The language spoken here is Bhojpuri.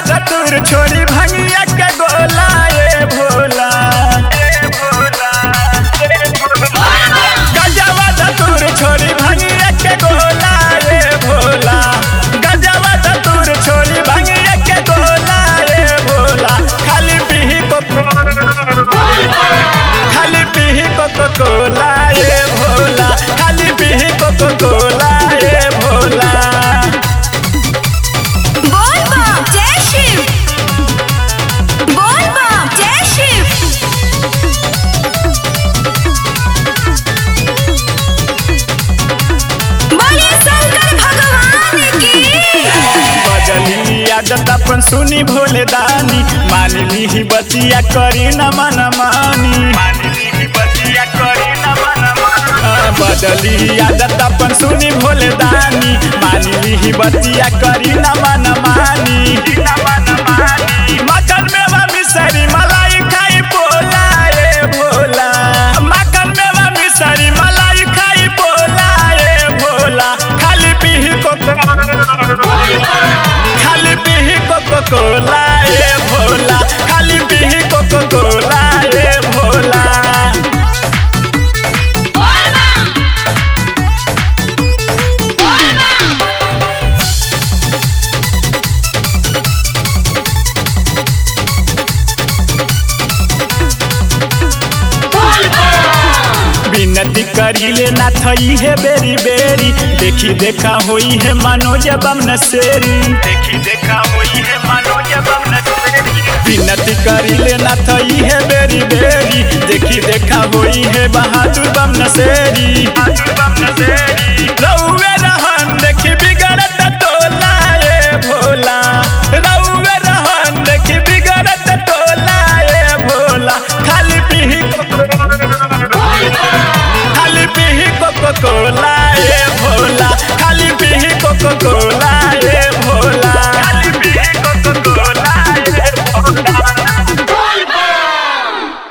धतुर छोड़ी भंगिया के गोला ए भोला गजवा धतुर छोड़ी भंगिया के गोला ए भोला गजवा धतुर छोड़ी भंगिया के गोला ए भोला खाली पीही को खाली पीही को कोला ए भोला खाली पीही को कोला ए भोला बोल बम जय शिव बोल बम जय शिव बोलिए शंकर भगवान की बदली आदत अपन सुनी भोले दानी मान ली बतिया करी न मन मानी हाँ, बदली आदत अपन सुनी भोले दानी मान ली बतिया करी न मन मानी मकन में मिसरी मलाई खाई पोला ए भोला मकन में मिसरी मलाई खाई पोला ए भोला खाली पीही को खाली पीही कोको कोला ए भोला खाली पीही कोको कोला ए भोला विनती करिले ना थई है बेरी बेरी देखी देखा होई है मनोज बम नसेरी देखी देखा होई है मनोज बम नसेरी विनती करिले ना थई है बेरी बेरी देखी देखा होई है बहादुर बम नसेरी बहादुर बम नसेरी